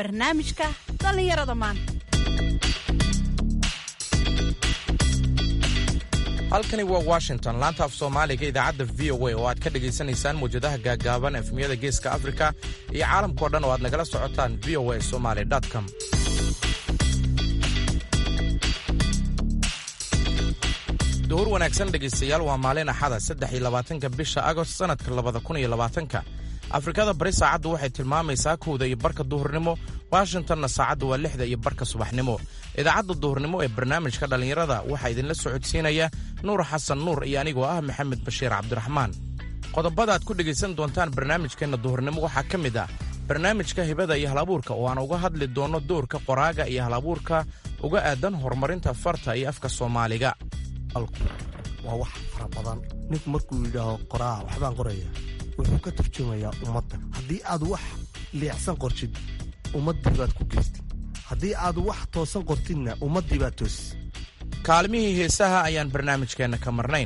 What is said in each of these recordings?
barnaamijka dhallinyarada maanta halkani waa washington laanta af soomaaliga idaacadda v o a oo aad ka dhegaysanaysaan mawjadaha gaaggaaban efmiyada geeska afrika iyo caalamkao dhan oo aad nagala socotaan v o a somaly com duhur wanaagsan dhegaystayaal waa maalin axada saddex iyo labaatanka bisha agost sannadka labada kun iyo labaatanka afrikada bari saacaddu waxay tilmaamaysaa kowda iyo barka duhurnimo washingtonna saacaddu waa lixda iyo barka subaxnimo idaacadda duhurnimo ee barnaamijka dhallinyarada waxaa idinla socodsiinaya nuur xasan nuur iyo anigoo ah maxamed bashiir cabdiraxmaan qodobada aad ku dhegaysan doontaan barnaamijkeenna duhurnimo waxaa ka mid ah barnaamijka hibada iyo halabuurka oo aan uga hadli doonno doorka qoraaga iyo halabuurka uga aadan horumarinta farta iyo afka soomaaliga waa wax fara badan ninku markuu yidhaaho qoraa waxbaan qoraya wuxuu ka turjumayaa ummadda haddii aad wax liicsan qortid ummaddii baad ku geystid haddii aad wax toosan qortidna ummaddii baad toosis kaalmihii heesaha ayaan barnaamijkeenna ka marnayn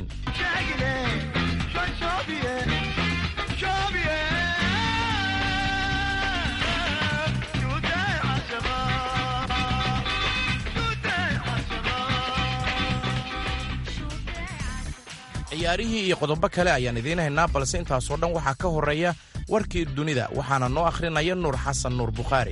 ciyaarihii iyo qodobo kale ayaan idiin haynaa balse intaasoo dhan waxaa ka horreeya warkii dunida waxaana noo akhrinaya nuur xasan nuur bukhaari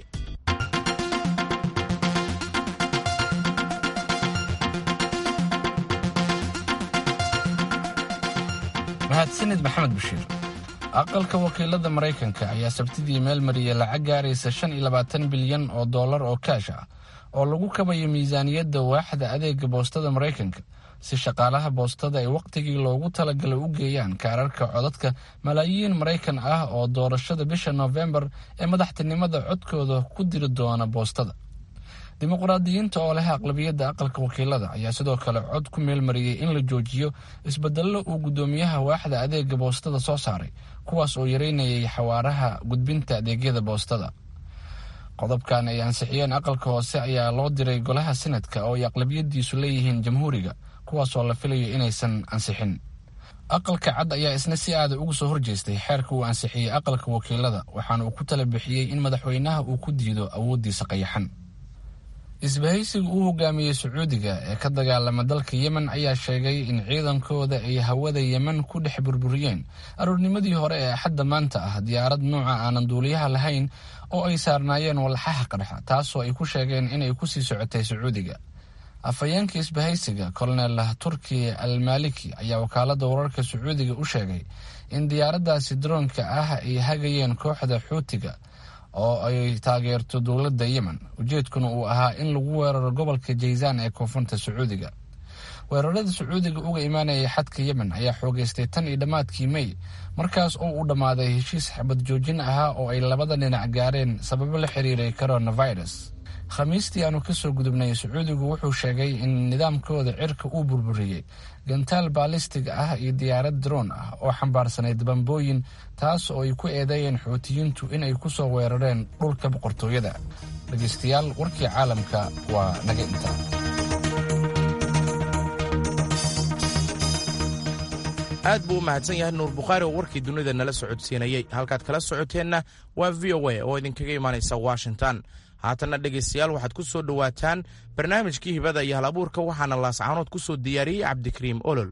mahadsanid maxamed bashiir aqalka wakiilada maraykanka ayaa sabtidii meel mariyay lacag gaaraysa shan iyo labaatan bilyan oo dollar oo kaash ah oo lagu kabayo miisaaniyadda waaxda adeega boostada maraykanka si shaqaalaha boostada ay wakhtigii loogu talagalay u geeyaan kaararka codadka malaayiin maraykan ah oo doorashada bisha noofembar ee madaxtinimada codkooda ku diri doona boostada dimuqraadiyiinta oo leh aqlabiyadda aqalka wakiilada ayaa sidoo kale cod ku meelmariyey in la joojiyo isbedello uu guddoomiyaha waaxda adeega boostada soo saaray kuwaas oo yareynayay xawaaraha gudbinta adeegyada boostada qodobkan ay ansixiyeen aqalka hoose ayaa loo diray golaha sinadka oo ay aqlabiyadiisu leeyihiin jamhuuriga kuwaasoo la filayo inaysan ansixin aqalka cad ayaa isna si aada uga soo horjeestay xeerka uu ansixiyey aqalka wakiilada waxaana uu ku tala bixiyey in madaxweynaha uu ku diido awooddiisa qayaxan isbahaysiga uu hogaamiyey sacuudiga ee ka dagaalama dalka yemen ayaa sheegay in ciidankooda ay hawada yemen ku dhex burburiyeen aroornimadii hore ee axadda maanta ah diyaarad nuuca aanan duuliyaha lahayn oo ay saarnaayeen walxaha qarxa taasoo ay ku sheegeen inay kusii socotay sacuudiga afhayeenka isbahaysiga kolonel turki al maliki ayaa wakaalada wararka sacuudiga u sheegay in diyaaraddaasi daroonka ah ay hagayeen kooxda xuutiga oo ay taageerto dowladda yemen ujeedkuna uu ahaa in lagu weeraro gobolka jaysaan ee koonfurta sacuudiga weerarada sacuudiga uga imaanayay xadka yemen ayaa xoogeystay tan iyo dhammaadkii mey markaas oo uu dhammaaday heshiis xabad joojin ahaa oo ay labada dhinac gaareen sababo la xiriiray coronavirus khamiistii aanu kasoo gudubnay sacuudigu wuxuu sheegay in nidaamkooda cirka uu burburiyey gantaal baalistig ah iyo diyaarad droon ah oo xambaarsanayd bambooyin taas oo ay ku eedeeyeen xuutiyiintu inay kusoo weerareen dhulka boqortooyada dhegaystayaal warkii caalamka waa naga inta aad buu u mahadsan yahay nuur bukhaari oo warkii dunida nala socodsiinayey halkaad kala socoteenna waa v o a oo idinkaga imaanaysa washington haatanna dhegaystayaal waxaad ku soo dhowaataan barnaamijkii hibada iyo hal abuurka waxaana laascaanood ku soo diyaariyey cabdikariim olol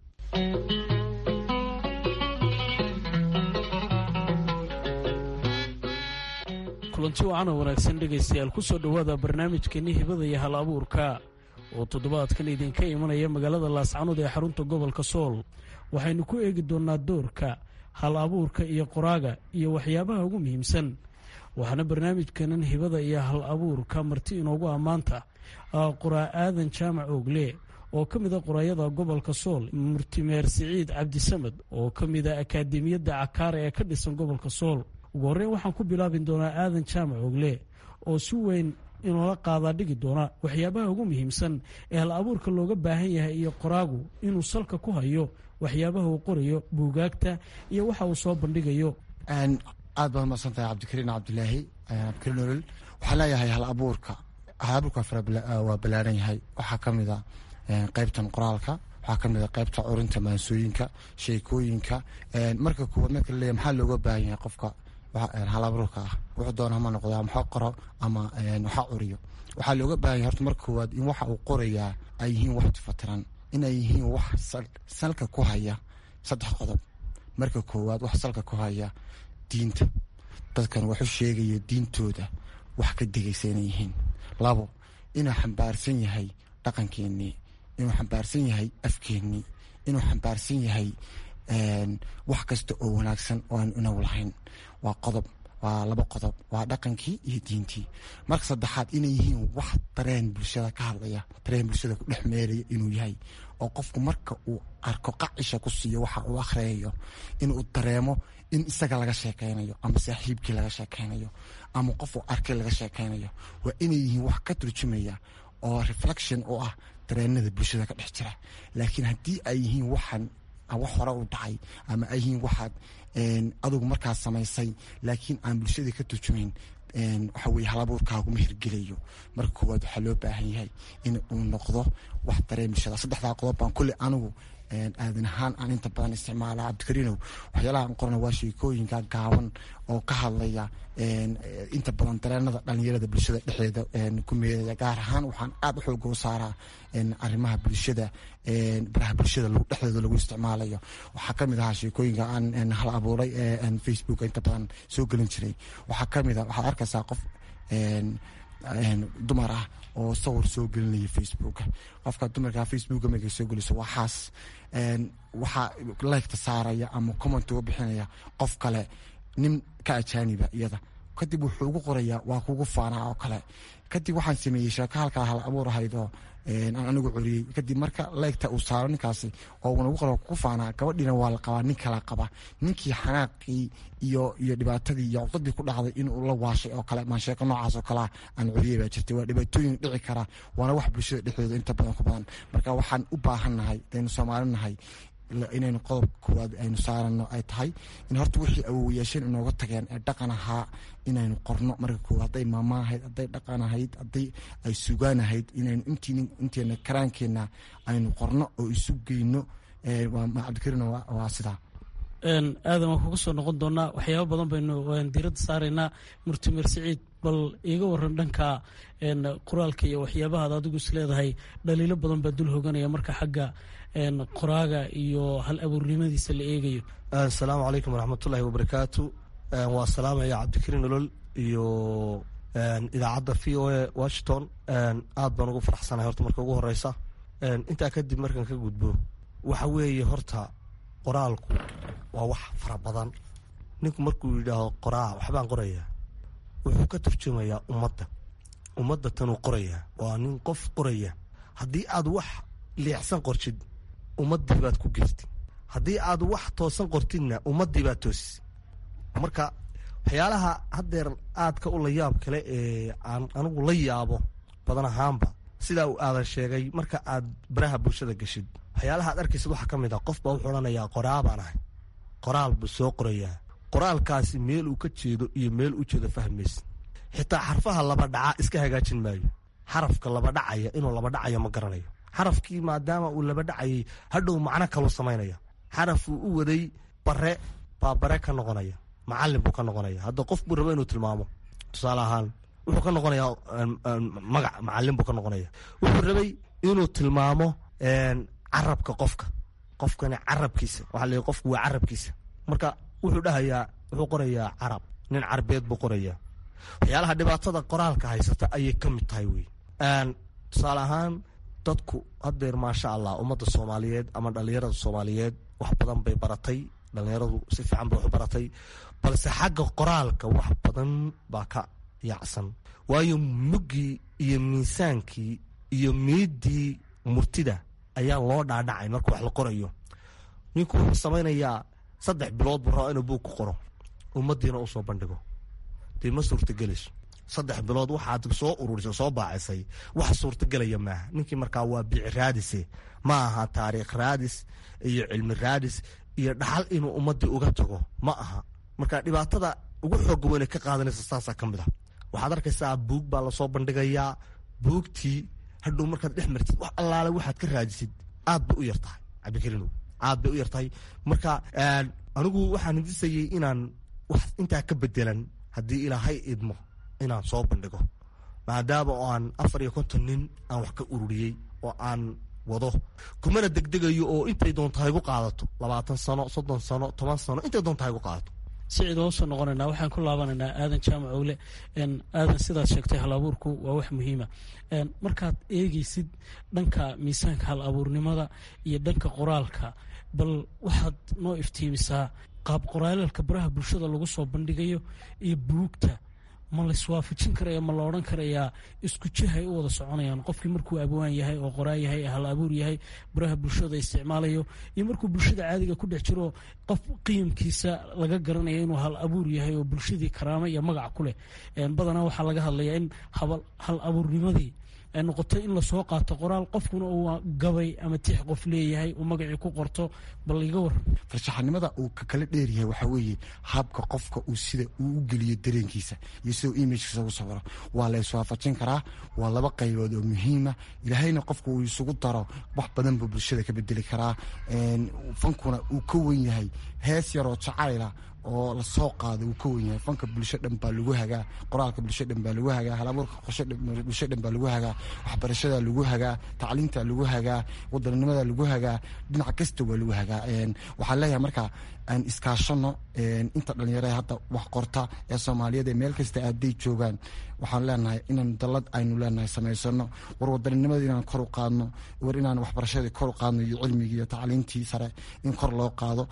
kulanti wacan oo wanaagsan dhegaystayaal ku soo dhowaada barnaamijkeenni hibada iyo hal abuurka oo toddobaadkan idinka imanaya magaalada laascaanood ee xarunta gobolka sool waxaynu ku eegi doonnaa doorka hal abuurka iyo qoraaga iyo waxyaabaha ugu muhiimsan waxaana barnaamijkanan hibada iyo hal abuurka marti inoogu ammaanta qoraa aadan jaamac oogle oo ka mid a qoraayada gobolka sool murtimeer siciid cabdisamed oo ka mid a akaademiyadda cakaara ee ka dhisan gobolka sool ugu horreyn waxaan ku bilaabi doonaa aadan jaamac oogle oo si weyn inoola qaadaa dhigi doona waxyaabaha ugu muhiimsan ee hal abuurka looga baahan yahay iyo qoraagu inuu salka ku hayo waxyaabaha uu qorayo buugaagta iyo waxa uu soo bandhigayo aad baad umaqsan tahay cabdikariin cabdilaahi cabdikariin olol waxaan leeyahay hal abuurka hal abuurka waa ballaaran yahay waxaa ka mid a qeybtan qoraalka waxaa ka mid a qeybta curinta maansooyinka sheekooyinka marka kuwaad marka laleeyahay maxaa looga baahan yahay qofka halabuurka ah wuxuu doona hama noqdo ama ha qoro ama waxa curiyo waxaa looga baahanya horta marka koowaad in waxa uu qorayaa ay yihiin wax tifatiran inay yihiin wax salka ku haya saddex qodob marka koowaad wax salka ku haya diinta dadkan waxu sheegaya diintooda wax ka degaysa inay yihiin labo inuu xambaarsan yahay dhaqankeenii inuu xambaarsan yahay afkeenii inuu xambaarsan yahay wax kasta oo wanaagsan oo aan inaw lahayn waa qodob waa laba qodob waa dhaqankii iyo diintii marka saddexaad inay yihiin wax dareen bulshada ka hadlaya dareen bulshada ku dhex meeraya inuu yahay oo qofku marka uu arko qacisha ku siiyo waxa uu akhriyayo inuu dareemo in isaga laga sheekaynayo ama saaxiibkii laga sheekaynayo ama qof uu arkay laga sheekaynayo waa inay yihiin wax ka turjumaya oo reflection u ah dareenada bulshada ka dhex jira laakiin haddii ay yihiin waxaan wax hore u dhacay ama ay yihiin waxaad adugu markaas samaysay laakiin aan bulshadii ka turjumayn waxa weye halabuurkaaguma hirgelayo marka koowaad waxaa loo baahan yahay in uu noqdo wax dareen bulshada saddexdaa qodob baan kulley anigu aadan ahaan aan inta badan isticmaala cabdikariinow waxyaalaha aan qorana waa sheekooyinka gaaban oo ka hadlaya inta badan dareenada dhalinyarada bulshada dhexdeeda ku meedaya gaar ahaan waxaan aada u xooga u saaraa arrimaha bulshada baraha bulshada dhexdeeda lagu isticmaalayo waxaa kamid ahaa sheekooyinka aan hal abuuray facebook inta badan soo gelin jiray waxaa kamid a waxaad arkaysaa qof dumar ah oo sawir soo gelinaya facebooka qofka dumarka facebooka markay soo geliso waxaas waxaa liketa saaraya ama comment uga bixinaya qof kale nin ka ajaaniba iyada kadib wuxuu ugu qorayaa waa kugu faanaa oo kale kadib waxaan sameeyey sheeko halkaa hal abuur ahayd oo aan anigu curiyey kadib marka leegta uu saaro ninkaasi oo unagu qora kugu faanaa gabadhiina waa la qabaa nin kala qaba ninkii xanaaqii iyo iyo dhibaatadii iyo cudadii ku dhacday inuu la waashay oo kale maan sheeko noocaas oo kalea aan curiyey baa jirtay waa dhibaatooyin dhici kara waana wax bulshada dhexdooda inta badan ku badan marka waxaan u baahannahay daynu soomaali nahay inaynu qodobka koowaad aynu saarano ay tahay in horta wixii awowayaasheen inooga tageen ee dhaqan ahaa inaynu qorno marka koowaad hadday maama ahayd hadday dhaqan ahayd hadday ay sugaan ahayd inaynu inteena karaankeenna aynu qorno oo isu geyno cabdikariin waa sidaa aadan waan kuga soo noqon doonaa waxyaaba badan baynu diiradda saaraynaa murtimer siciid bal iiga waran dhanka qoraalka iyo waxyaabahaad adigu is leedahay dhaliilo badan baa dul hoganaya marka xagga qoraaga iyo hal abuurnimadiisa la eegayo asalaamu calaykum waraxmatullaahi wabarakaatu waa salaamaya cabdikariin olol iyo idaacadda v o a washington aad baan ugu faraxsanahay horta marka ugu horeysa intaa kadib markaan ka gudbo waxa weeye horta qoraalku waa wax fara badan ninku markuu yidhaaho qoraa waxbaan qorayaa wuxuu ka turjumayaa ummadda ummadda tanuu qorayaa waa nin qof qoraya haddii aad wax liicsan qortid ummaddii baad ku geystid haddii aad wax toosan qortidna ummaddii baad toosis marka waxyaalaha haddeer aadka u layaab kale ee aan anigu la yaabo badan ahaanba sidaa uu aadan sheegay marka aad baraha bulshada geshid waxyaalaha ad arkaysid waxaa ka mid ah qof baa wuxuu odhanayaa qoraa baan ahay qoraal buu soo qorayaa qoraalkaasi meel uu ka jeedo iyo meel u jeedo fahmaysa xitaa xarfaha laba dhaca iska hagaajin maayo xarafka laba dhacaya inuu laba dhacayo ma garanayo xarafkii maadaama uu laba dhacayay hadhow macno kaluu samaynaya xarafuu u waday bare baa bare ka noqonaya macalin buu ka noqonaya hadda qof buu rabo inuu tilmaamo tusaale ahaan wuxuu ka noqonayaa magac macalin buu ka noqonaya wuxuu rabay inuu tilmaamo carabka qofka qofkani carabkiisa waxaa la qofku waa carabkiisa marka wuxuu dhahayaa wuxuu qorayaa carab nin carbeed buu qorayaa waxyaalaha dhibaatada qoraalka haysata ayay ka mid tahay wey tusaale ahaan dadku haddeer maasha allah ummadda soomaaliyeed ama dhallinyarada soomaaliyeed wax badan bay baratay dhallinyaradu si fiican bay wax baratay balse xagga qoraalka wax badan baa ka yaacsan waayo muggii iyo miisaankii iyo miidii murtida ayaa loo dhaadhacay marka wax la qorayo ninku wuxuu samaynayaa saddex bilood buu rabaa inuu buug ku qoro ummaddiina u soo bandhigo dee ma suurtagelayso saddex bilood waxaad soo ururisay soo baacisay wax suurtagelaya maaha ninkii markaa waa bici raadise ma aha taariikh raadis iyo cilmi raadis iyo dhaxal inuu ummaddii uga tago ma aha marka dhibaatada ugu xooga weyne ka qaadanaysa saasaa ka mid a waxaad arkaysaa buug baa lasoo bandhigayaa buugtii hadhow markaad dhex martid wax allaale waxaad ka raadisid aad bay u yar tahay cabdikariinow aad bay u yar tahay marka anigu waxaan hindisayey inaan wax intaa ka bedelan haddii ilaahay idmo inaan soo bandhigo maadaama oo aan afar iyo konton nin aan wax ka ururiyey oo aan wado kumana degdegayo oo intay doonta haygu qaadato labaatan sano soddon sano toban sano intay doonta haygu qaadato sicid oo soo noqonaynaa waxaan ku laabanaynaa aadan jaamac owle aadan sidaad sheegtay hal abuurku waa wax muhiima markaad eegeysid dhanka miisaanka hal abuurnimada iyo dhanka qoraalka bal waxaad noo iftiimisaa qaab qoraalalka baraha bulshada lagu soo bandhigayo iyo buugta ma laiswaafajin karaya ma la odhan karayaa isku jihay u wada soconayaan qofkii markuu abwaan yahay oo qoraa yahay hal abuur yahay baraha bulshada isticmaalayo iyo markuu bulshada caadiga ku dhex jiro qof qiimkiisa laga garanaya inuu hal abuur yahay oo bulshadii karaamo iyo magac ku leh badanaa waxaa laga hadlayaa in hal abuurnimadii ay noqoto in lasoo qaato qoraal qofkuna uu gabay ama tix qof leeyahay uu magacii ku qorto bal iga waran farshaxanimada uu ka kala dheeryahay waxaa weeye habka qofka uu sida uu u geliyo dareenkiisa iyo sida imagkiisa ugu sawiro waa la iswaafajin karaa waa laba qaybood oo muhiima ilaahayna qofka uu isugu daro wax badan buu bulshada ka bedeli karaa fankuna uu ka wen yahay hees yaroo jacayla oo lasoo qaado uu ka wen yahay fanka bulsho dhan baa lagu hagaa qoraalka bulsho dhan baa lagu hagaa halabuurka bulsho dhan baa lagu hagaa waxbarashada lagu hagaa tacliinta lagu hagaa wadaninimada lagu hagaa dhinac kasta waa lagu hagaa waxaan leeyahay marka aan iskaashano inta dhalinyaro hadda wax qorta ee soomaaliyeed ee meel kasta aaday joogaan waxaan leenahay inaan dalad aynu leenahay samaysano war wadaninimada inaan kor u qaadno war inaan waxbarashadii kor u qaadno iyo cilmigii iyo tacliintii sare in kor loo qaado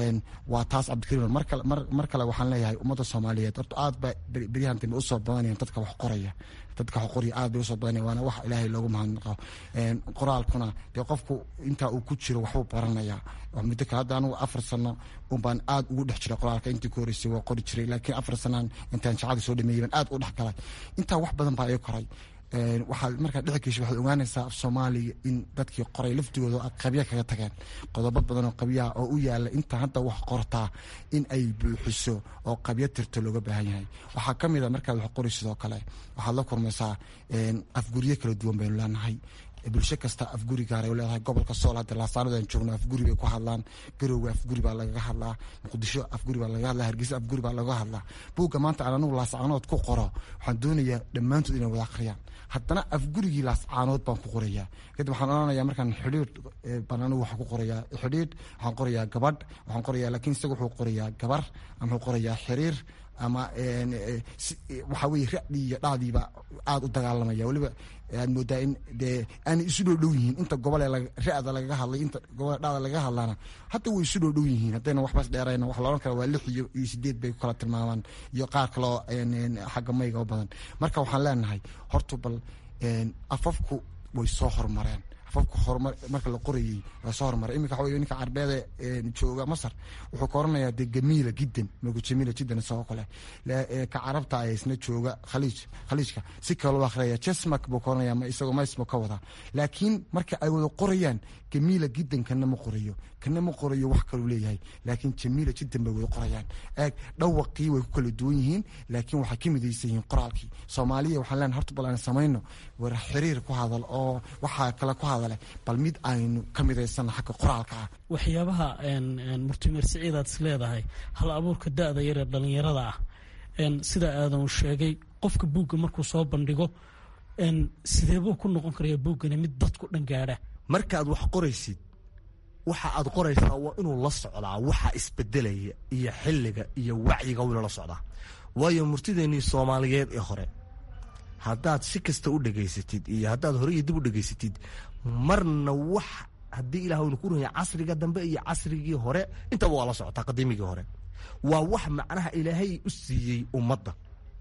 waa taas cabdikariim mar kale waxaan leeyahay ummadda soomaaliyeed horta aad ba beryahan dambe usoo badanayaan dadka wax qoraya dadka wax qoraya aad bay usoo badanaya waana wax ilaahay loogu mahadnaqo qoraalkuna dee qofku intaa uu ku jiro waxbuu baranayaa muddo kale hadda anugu afar sano unbaan aad ugu dhex jiray qoraalka intii ku horeysay waa qori jiray laakiin afar sanaan intaan jacada soo dhameeyay baan aad u dhex galay intaa wax badan baa ii koray waxaad markaa dhici gesha waxaad ogaanaysaa af soomaaliya in dadkii qoray laftigooda qabya kaga tageen qodobo badan oo qabyaha oo u yaala inta hadda wax qortaa in ay buuxiso oo qabyo tirto looga baahan yahay waxaa ka mid a markaad wax qori sidoo kale waxaad la kulmaysaa afguryo kala duwan baynu leenahay bulsho kasta afguri gaaray leedahay gobolka sool hadda laasaanadan joogno afguri bay ku hadlaan garowga afguri baa lagaga hadlaa muqdisho afguri baa lagaga hadlaa hargeysa afguri baa lagaga hadlaa buugga maanta aan anigu laascaanood ku qoro waxaan doonayaa dhammaantood inay wada akhriyaan haddana afgurigii laascaanood baan ku qorayaa kadib waxaan odhanayaa markaan xidhiidh baan anigu waxaan ku qorayaa xidhiidh waxaan qorayaa gabadh waxaan qorayaa laakiin isaga wuxuu qorayaa gabar ama wuxuu qorayaa xiriir ama waxaa weye racdii iyo dhacdiiba aada u dagaalamaya weliba aad moodaa in dee aanay isu dhow dhow yihiin inta gobole ra-da lagaga hadlay inta gobole dhacda lagaga hadlaana hadda way isu dhow dhow yihiin haddayna waxbas dheerayna waxa la odhan kara waa lix iyo iyo sideed bay ku kala tilmaamaan iyo qaar kaloo xagga mayga u badan marka waxaan leenahay horta bal afafku way soo horumareen afafku horumar marka la qorayey waa soo horumaray iminka waxa wey ninka carbeede jooga masar wuxuu ka oranayaa dee gamiila jiddan magu jamiila jiddan isagoo kale ka carabta ee isna jooga khaliij khaliijka si kaloo akhriyaya jesmak buu ka oranaya ma isagoo maismo ka wadaa laakiin marka ay wada qorayaan gamiila jiddan kana ma qorayo kana ma qorayo wax kaluu leeyahay laakiin jamiila jiddan bay wada qorayaan eeg dhawaqii way ku kala duwan yihiin laakiin waxay ka midaysan yihiin qoraalkii soomaaliya waxaan leenahay horta bal aan samayno war xiriir ku hadal oo waxaa kale ku hadale bal mid aynu ka midaysana xagga qoraalka ah waxyaabaha murtimeer siciidaad is leedahay hal abuurka da-da yaree dhallinyarada ah sida aadan sheegay qofka buugga markuu soo bandhigo sideebuu ku noqon karaya buuggani mid dadku dhan gaadha markaad wax qoraysid waxa aad qoraysaa waa inuu la socdaa waxa isbedelaya iyo xilliga iyo wacyiga wina la socdaa waayo murtideennii soomaaliyeed ee hore haddaad si kasta u dhegaysatid iyo haddaad hore iyo dib u dhegaysatid marna wax haddii ilah waynu ku runya casriga dambe iyo casrigii hore intaba waa la socotaa qadiimigii hore waa wax macnaha ilaahay u siiyey ummadda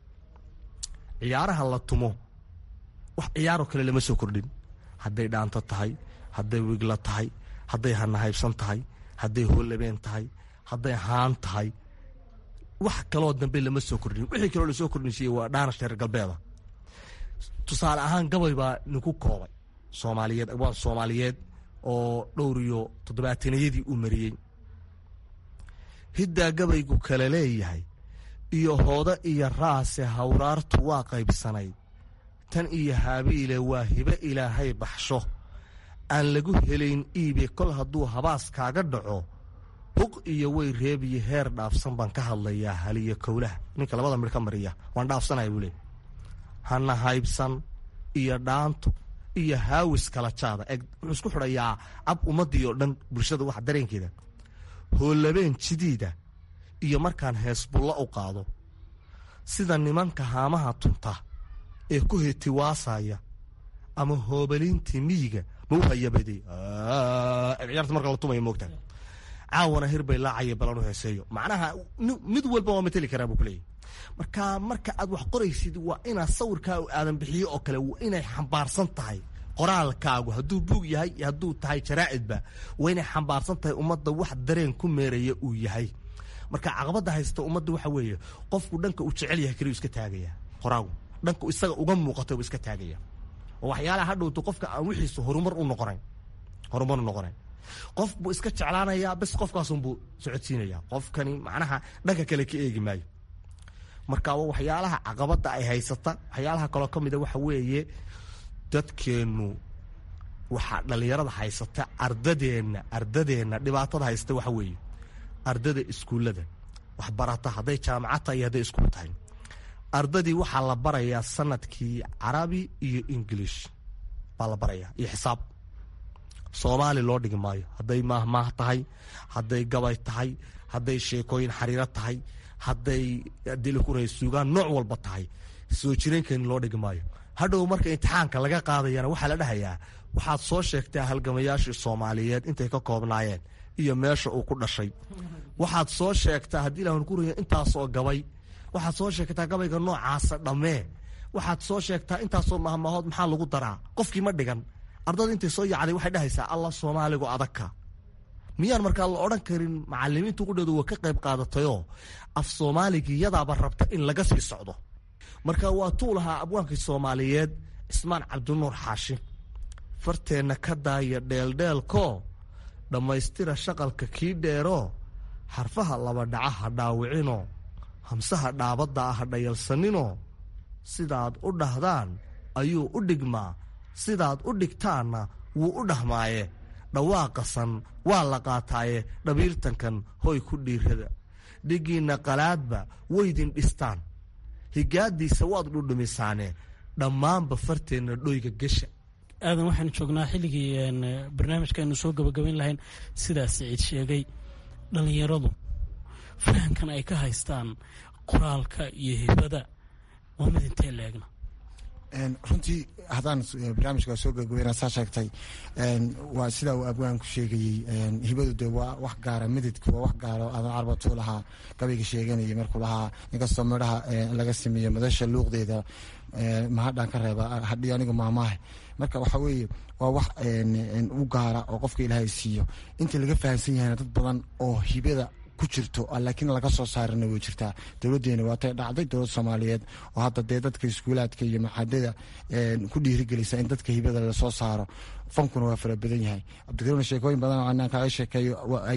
ciyaaraha la tumo wax ciyaaroo kale lama soo kordhin hadday dhaanto tahay hadday wigla tahay hadday hanahaybsan tahay hadday hoolabeen tahay hadday haan tahay wax kaloo dambe lama soo kordhin wixii kaloo lasoo kordhinsiiyey waa dhaanash reer galbeeda tusaale ahaan gabay baa ninku koobay soomaaliyeed waa soomaaliyeed oo dhowr iyo toddobaatanayadii uu mariyey hiddaa gabaygu kale leeyahay iyo hoodo iyo raase hawraartu waa qaybsanayd tan iyo haabiile waa hibe ilaahay baxsho aan lagu helayn iibe kol hadduu habaas kaaga dhaco huq iyo way reebiyo heer dhaafsan baan ka hadlayaa haliyo kowlaha ninka labada midh ka mariya waan dhaafsanaya buu leey hana haybsan iyo dhaanto iyo haawis kala jaada eg wuxuu isku xidhayaa ab ummadii oo dhan bulshada waxa dareenkeeda hoolabeen jidiida iyo markaan heesbulla u qaado sida nimanka haamaha tunta ee ku hetiwaasaya ama hoobaliintii miyiga ma u hayabadey ciyaarta marka la tumaya moogta caawana hir bay laacaya balanu heeseeyo macnaha mid walba waa mateli karaa buu kuleeyahy marka marka aad wax qoraysid waa inaad sawirkaa aadan bixiyo oo kale waa inay xambaarsan tahay qoraalkaagu hadduu buug yahay iyo hadduu tahay jaraacidba waa inay xambaarsan tahay ummadda wax dareen ku meeraya uu yahay marka caqabada haysta ummadda waxa weeye qofku dhanka uu jecel yahay keliyu iska taagaya qoraagu dhanka isaga uga muuqata uu iska taagaya oo waxyaalaha hadhowto qofka aan wixiisu horumar u noqonayn horumar u noqonayn qof buu iska jeclaanayaa bes qofkaasunbuu socodsiinaya qofkani macnaha dhanka kale ka eegi maayo marka waxyaalaha caqabada ay haysata waxyaalaha kaloo ka mida waxa weeye dadkeennu waxaa dhallinyarada haysata ardadeenna ardadeenna dhibaatada haysta waxa weeye ardada iskuullada waxbarata hadday jaamacad tahay iyo hadday iskuul tahay ardadii waxaa la barayaa sanadkii carabi iyo ingilish baa la barayaa iyo xisaab soomaali loo dhigi maayo hadday maahmaah tahay hadday gabay tahay hadday sheekooyin xariiro tahay hadday dilikuray suugaan nooc walba tahay soo jireenkeeni loo dhigi maayo hadhow marka imtixaanka laga qaadayana waxaa la dhahayaa waxaad soo sheegtaa halgamayaashii soomaaliyeed intay ka koobnaayeen iyo meesha uu ku dhashay waxaad soo sheegtaa haddii ilahan ku raya intaasoo gabay waxaad soo sheegtaa gabayga noocaasa dhammee waxaad soo sheegtaa intaasoo mahmahood maxaa lagu daraa qofkii ma dhigan ardada intay soo yacday waxay dhahaysaa allah soomaaligu adagka miyaan markaa la odhan karin macalimiintu qudheedu waa ka qayb qaadatayoo af soomaaligii yadaaba rabta in laga sii socdo marka waa tuu lahaa abwaankii soomaaliyeed cismaan cabdinuur xaashi farteenna ka daaya dheeldheelkoo dhammaystira shaqalka kii dheeroo xarfaha labadhaca ha dhaawicinoo hamsaha dhaabadda ah ha dhayalsaninoo sidaad u dhahdaan ayuu u dhigmaa sidaad u dhigtaanna wuu u dhahmaaye dhawaaqasan waa la qaataaye dhabiirtankan hoy ku dhiirada dhigiinna qalaadba weydin dhistaan higaadiisa waad dhudhumisaane dhammaanba farteenna dhoyga gesha aadan waxaan joognaa xilligii barnaamijka aynu soo gabagabayn lahayn sidaas siciid sheegay dhallinyaradu fahamkan ay ka haystaan qoraalka iyo hibada waa mid intee leegna runtii haddaan barnaamijka soo gabagabayna saa sheegtay waa sidaa uu abwaanku sheegayey hibadu de waa wax gaara mididka waa wax gaara aadan carbatuu lahaa gabayga sheeganayay markuu lahaa inkastoo midhaha laga sameeyo madasha luuqdeeda mahadhaan ka reeba hadhiyo anigu maamaahe marka waxaa weeye waa wax u gaara oo qofka ilaahay siiyo inta laga fahamsan yahayna dad badan oo hibada ku jirto laakiin laga soo saarina way jirtaa dowladeena waatay dhacday dowlad soomaaliyeed oo hadda dee dadka iskuulaadka iyo maxadada ku dhiirigelisa in dadka hibada lasoo saaro fankuna waa fara badan yahay cabdikariimna sheekooyin badan anaan kaaga sheekeeyo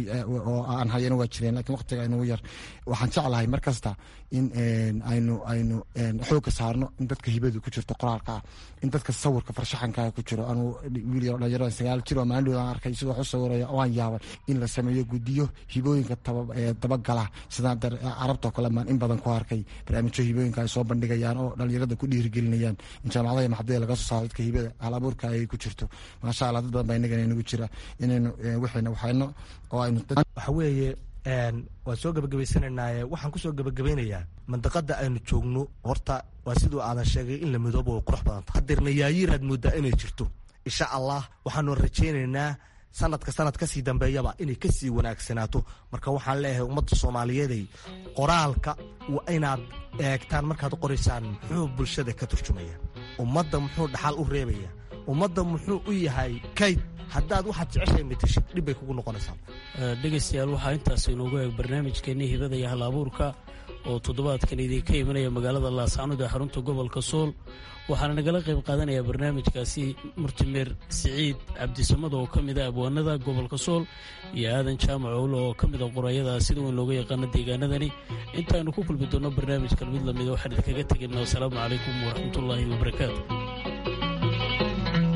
oo aan hayana waa jireen lakiin waqtiga inugu yar waxaan jeclahay mar kasta in aynu aynu xoogka saarno in dadka hibadu ku jirto qoraalka ah in dadka sawirka farshaxankaa ku jiro anuu wiil yar dhalinyaro sagaal jir oo maalin aan arkay sidoo wax u sawiraya waan yaabay in la sameeyo gudiyo hibooyinka dabagala sida carabtoo kale maan in badan ku arkay barnaamijyo hibooyinka ay soo bandhigayaan oo dhalinyarada ku dhiirigelinayaan in jaamacadaha maxadada laga soo saaro dadka hibada hal abuurka ay ku jirto maasha allah dad badan baa inagana inagu jira inaynu wixina waxayno oo aynu waxa weeye waan soo gebagabaysananaaye waxaan kusoo gebagabaynayaa mandaqada aynu joogno horta waa siduu aadan sheegay in la midoobo way qurux badanta hadeerna yaayiiraad moodaa inay jirto insha allah waxaanu rajaynaynaa sanadka sanad kasii dambeeyaba inay kasii wanaagsanaato marka waxaan leeyahay ummadda soomaaliyeeday qoraalka waa inaad eegtaan markaad qoraysaan muxuu bulshada ka turjumaya ummadda muxuu dhaxal u reebaya ummadda muxuu u yahay kayd haddaad waxaad jeceshahay matashid dhib bay kugu noqonaysaa dhegaystayaal waxaa intaas inoogu eeg barnaamijkeenii hibada iyo hal abuurka oo toddobaadkan idinka imanaya magaalada laascanud ee xarunta gobolka sool waxaana nagala qayb qaadanaya barnaamijkaasi murtimeer siciid cabdisamad oo ka mid a abwaanada gobolka sool iyo aadan jaamac owlo oo ka mid a qorayada sida weyn looga yaqaano deegaanadani intaaynu ku kulmi doonno barnaamijkan mid lamida waxaan idinkaga tegayna wasalaamu calaykum waraxmatullaahi wabarakaatu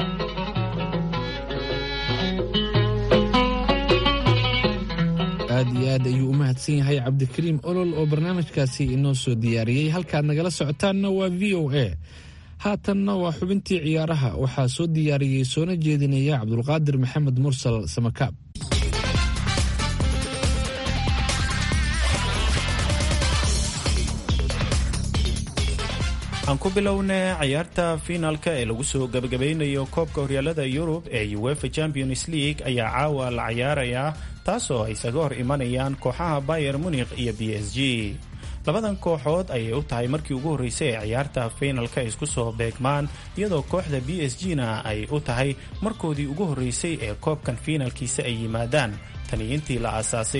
aad iyo aad ayuu u mahadsan yahay cabdikariim olol oo barnaamijkaasi inoo soo diyaariyey halkaad nagala socotaanna waa v o a haatanna waa xubintii ciyaaraha waxaa soo diyaariyey soona jeedinaya cabdulqaadir maxamed mursal samakaab aan ku bilownay ciyaarta fiinaalka ee lagu soo gabagabeynayo koobka horyaalada yurub ee uefa champions league ayaa caawa la ciyaarayaa taasoo ay isaga hor imanayaan kooxaha bayer munikh iyo b s g labadan kooxood ayay u tahay markii ugu horreysay ee ciyaarta fiinalka ay isku soo beegmaan iyadoo kooxda b s g na ay u tahay markoodii ugu horreysay ee koobkan fiinalkiisa ay yimaadaan tani intii la aasaasay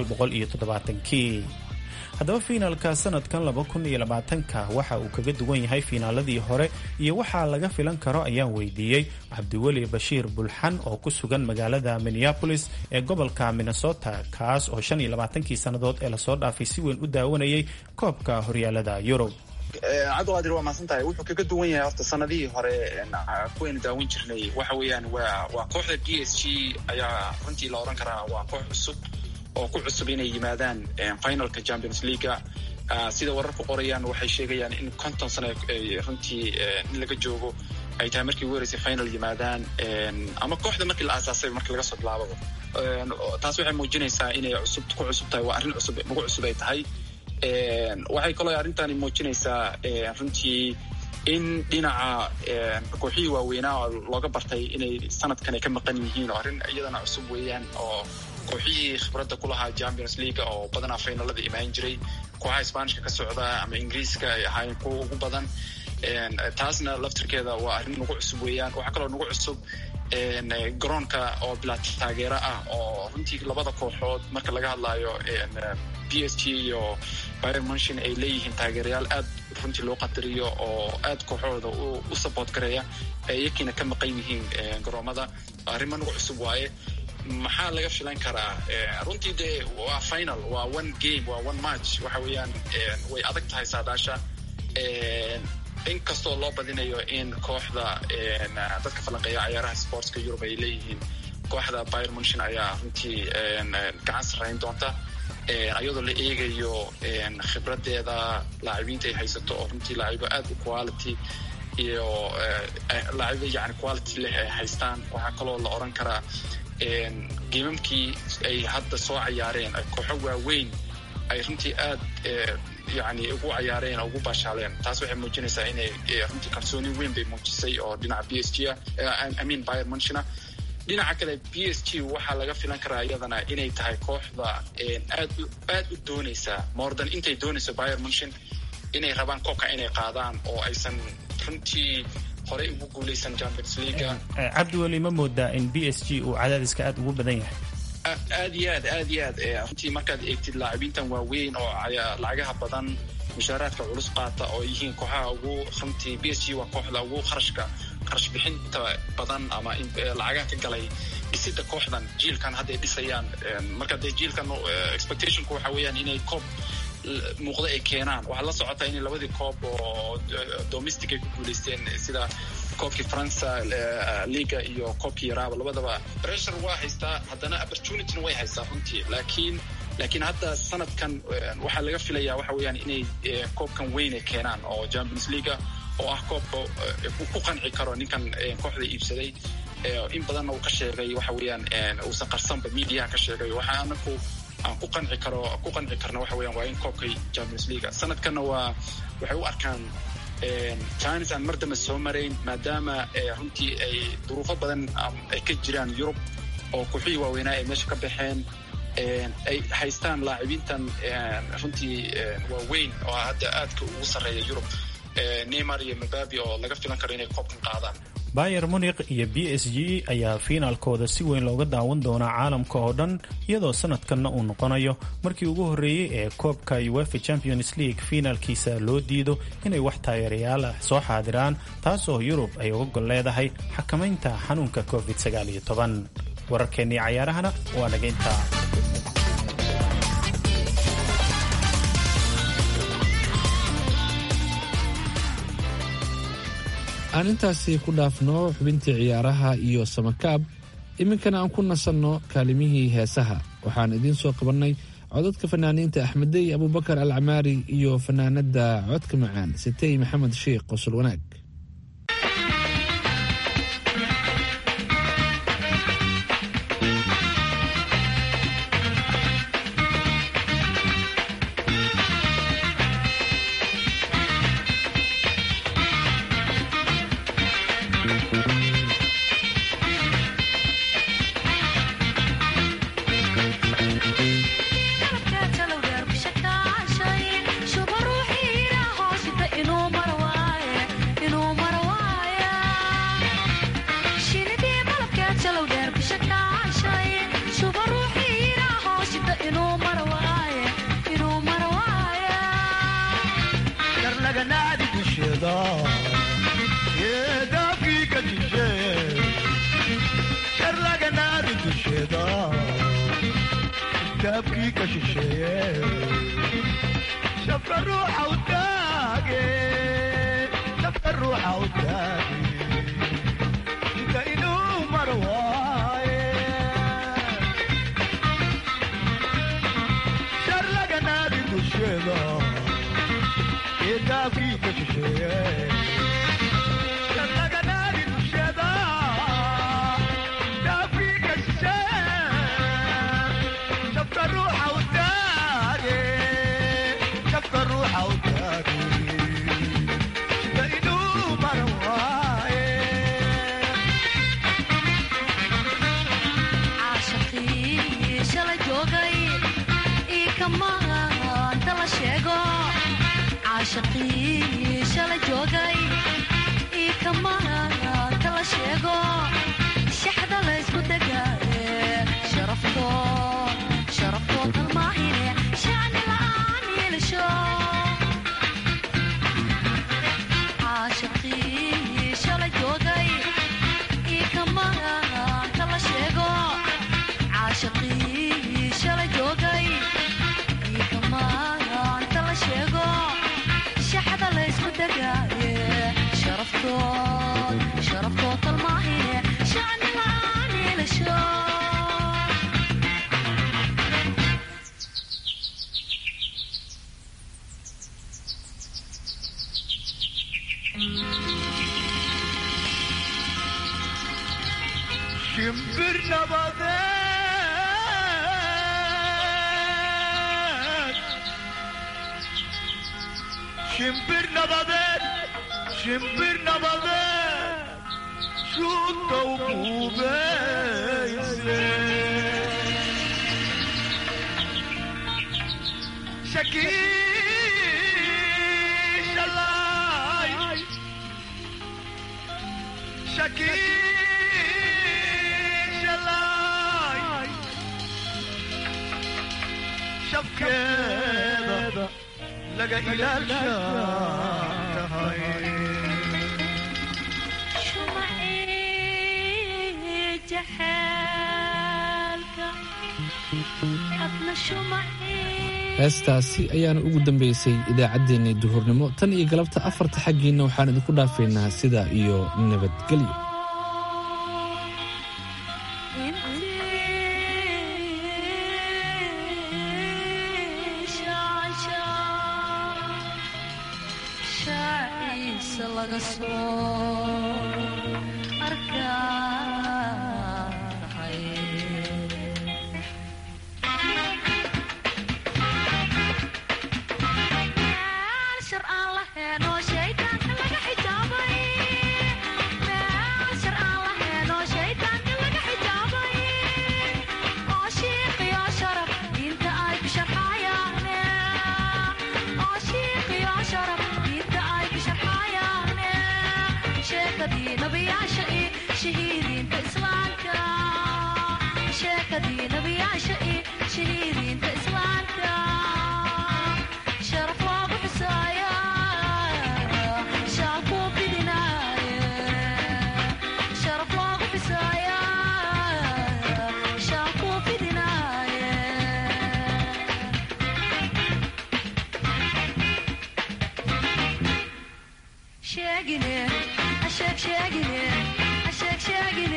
kii haddaba fiinaalka sanadkan ka waxa uu kaga duwan yahay fiinaaladii hore iyo waxaa laga filan karo ayaan weydiiyey cabdiweli bashiir bulxan oo ku sugan magaalada minneapolis ee gobolka minnesota kaas oo kii sannadood ee lasoo dhaafay si weyn u daawanayay koobka horyaalada yurub cabdiqaadir waa mahadsan tahay wuxuu kaga duwan yahay horta sanadihii hore kuwaynu daawan jirnay waxa weeyaan waa kooxda b s g ayaa runtii la odhan karaa waa koox cusub oo ku cusub inay yimaadaan finalka champions leaguea sida wararku qorayaan waxay sheegayaan in konton sano runtii in laga joogo ay tahay markii ugu horeysay final yimaadaan ama kooxda markii la aasaasay markii laga soo bilaababa taas waxay muujinaysaa inay cusub ku cusub tahay waa arrin cusub nagu cusub ay tahay waxay kaloo arrintani muujinaysaa runtii in dhinaca kooxihii waaweynaa oo looga bartay inay sanadkan ay ka maqan yihiin oo arrin iyadana cusub weeyaan oo kooxihii khibradda ku lahaa champions league oo badanaa faynalada imaan jiray kooxaha sbaanishka ka socda ama ingiriiska ay ahaayeen kuwa ugu badan taasna laftirkeeda waa arrin nagu cusub weeyaan waxaa kaloo nagu cusub garoonka oo bilaa taageero ah oo runtii labada kooxood marka laga hadlayo b s g iyo byr munshin ay leeyihiin taageerayaal aad runtii loo qadariyo oo aad kooxahooda u support gareeya iyakiina ka maqan yihiin garoomada arrimo nagu cusub waaye maxaa laga filan karaa runtii dee waa final waa one game waa one match waxa weeyaan way adag tahay saadaasha in kastoo loo badinayo in kooxda dadka falanqeeya ciyaaraha sportska yurub ay leeyihiin kooxda byr munshin ayaa runtii gacan sarrayn doonta ayadoo la eegayo khibradeeda laacibiinta ay haysato oo runtii laacibo aad u quality iyo laacibo yani quality leh ay haystaan waxaa kaloo la oran karaa geemamkii ay hadda soo cayaareen kooxo waaweyn ay runtii aad yani ugu cayaareen oo ugu baashaaleen taas waxay muujinaysaa inay runtii kalsooni weyn bay muujisay oo dhinaca b s g amin byr munshina dhinaca kale b s g waxaa laga filan karaa iyadana inay tahay kooxda aad aad u doonaysa moordan intay doonayso byr munshin inay rabaan koobka inay qaadaan oo aysan runtii horey ugu guuleysan champions leaguea cabdiweli ma moodaa in b s g uu cadaadiska aad ugu badan yahay aad iyo aad aad iyo aad runtii markaad eegtid laacibiintan waaweyn oo lacagaha badan mushaaraadka culus qaata oo yihiin kooxaha ugu runtii b s g waa kooxda ugu kharashka kharash bixinta badan ama lacagaha ka galay dhisida kooxdan jiilkan hadday dhisayaan marka dee jiilkan expectationku waxa weeyaan inay koob muuqda ay keenaan waxaad la socotaa inay labadii koob oo domestic ay ku guuleysteen sida koobkii faransa liga iyo koobkii yaraaba labadaba pressure waa haystaa haddana opportunityna way haystaa runtii laakiin laakiin hadda sanadkan waxaa laga filayaa waxa weeyaan inay koobkan weyn ay keenaan oo champions leaguea oo ah koobka ku qanci karo ninkan kooxda iibsaday in badanna uu ka sheegay waxa weeyaan uusan qarsanba mediaha ka sheegay waxaa anaku aan ku qanci karo ku qanci karna waxa weeyaan waa in koobkay champions leaguea sanadkanna waa waxay u arkaan chines aan mar dambe soo marayn maadaama runtii ay duruufo badan ay ka jiraan yurub oo kooxihii waaweynaa ay meesha ka baxeen ay haystaan laacibiintan runtii waaweyn oo hadda aadka ugu sarreeya yurub neymar iyo mababi oo laga filan karo inay koobkan qaadaan bayer munikh iyo b s g ayaa fiinaalkooda si weyn looga daawan doonaa caalamka oo dhan iyadoo sanadkanna uu noqonayo markii ugu horreeyey ee koobka uefa champions league fiinaalkiisa loo diido inay wax taageerayaal ah soo xaadiraan taasoo yurub ay uga gol leedahay xakamaynta xanuunka covid wararkeennii cayaarahana waa naga intaa aan intaasi ku dhaafno xubintii ciyaaraha iyo samakaab iminkana aan ku nasanno kaalimihii heesaha waxaan idiin soo qabannay codadka fanaaniinta axmedey abubakar alcamaari iyo fanaanadda codka macaan sitey maxamed sheikh qosol wanaag heestaasi ayaana ugu dambeysay idaacaddeenii duhurnimo tan iyo galabta afarta xaggiinna waxaan idinku dhaafaynaa sidaa iyo nabadgelyo sheekadii nabiyaasha